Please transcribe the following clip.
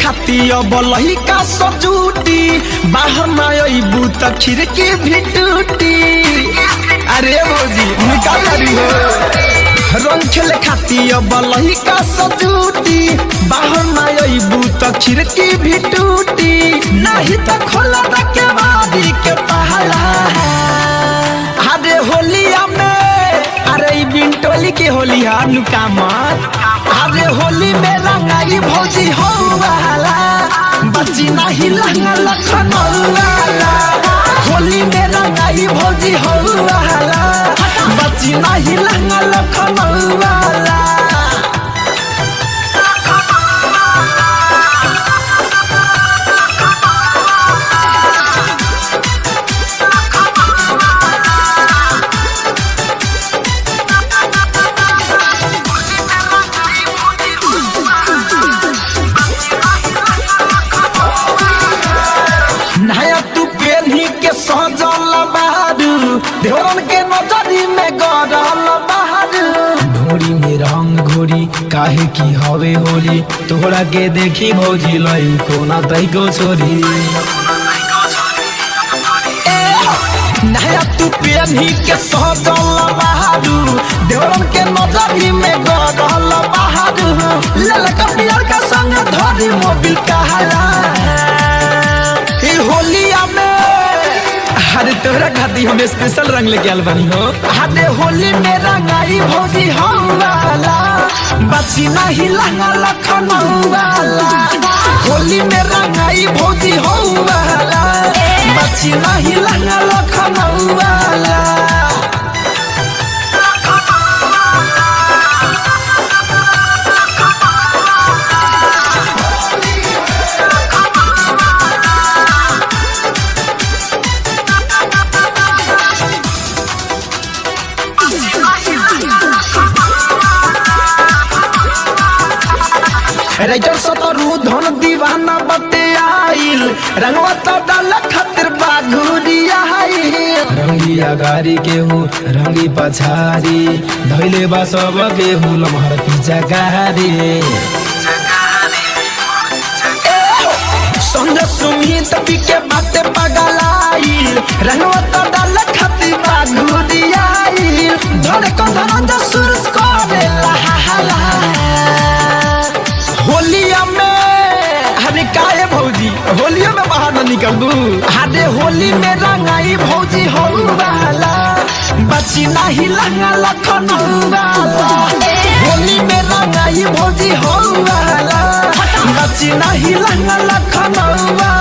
खाती अब लहिका सजूटी बाहर ना अइबू त खिड़की भी टूटी अरे भौजी निकाल रही हो रंग खेले खाती अब लहिका सजूटी बाहर ना अइबू त खिड़की भी टूटी नहीं त खोला के बादी के पहला अरे होलिया में अरे ई बिंटोली के होली हा नुका मत अरे होली में रंगाई भौजी हो वाला बच्ची नहीं लंगा लखन वाला होली में रंगाई भौजी हो वाला बच्ची नहीं लंगा लखन वाला नया तू पेन्ही के सजल बारू देवरन के नजरी में गड़ल बारू ढोरी में रंग घोरी काहे की हवे होली तोहरा के देखी भौजी लई कोना तई को छोरी ए, नया तू पेन्ही के सजल बारू देवरन के नजरी में गड़ल बारू ललका पियर का संग धरी मोबिल कहाला ई होलिया में अरे तोहरा खातिर हम स्पेशल रंग लेके आल बानी हो अरे होली में रंगाई भौजी हम वाला बची नहीं लंगा लखन वाला होली में रंगाई भौजी हम वाला बची नहीं लंगा लखन वाला राइटर सतरू धन दीवाना बते आइल रंगवा तो डाल खातिर बाघुरिया रंगिया गारी के हूँ रंगी पछारी धैले बा सब के हूँ लमहर पीछा गारी संजय सुमित के बाते पगलाइल रंगवा तो डाल खातिर बाघुरिया धरे कंधन जसुर करे लहा होलिया में अरे काहे भौजी होलिया में बाहर न निकल दू अरे होली में रंगाई भौजी हो वाला बची नहीं लंगा लखन वाला होली में रंगाई भौजी हो वाला बची नहीं लंगा लखन वाला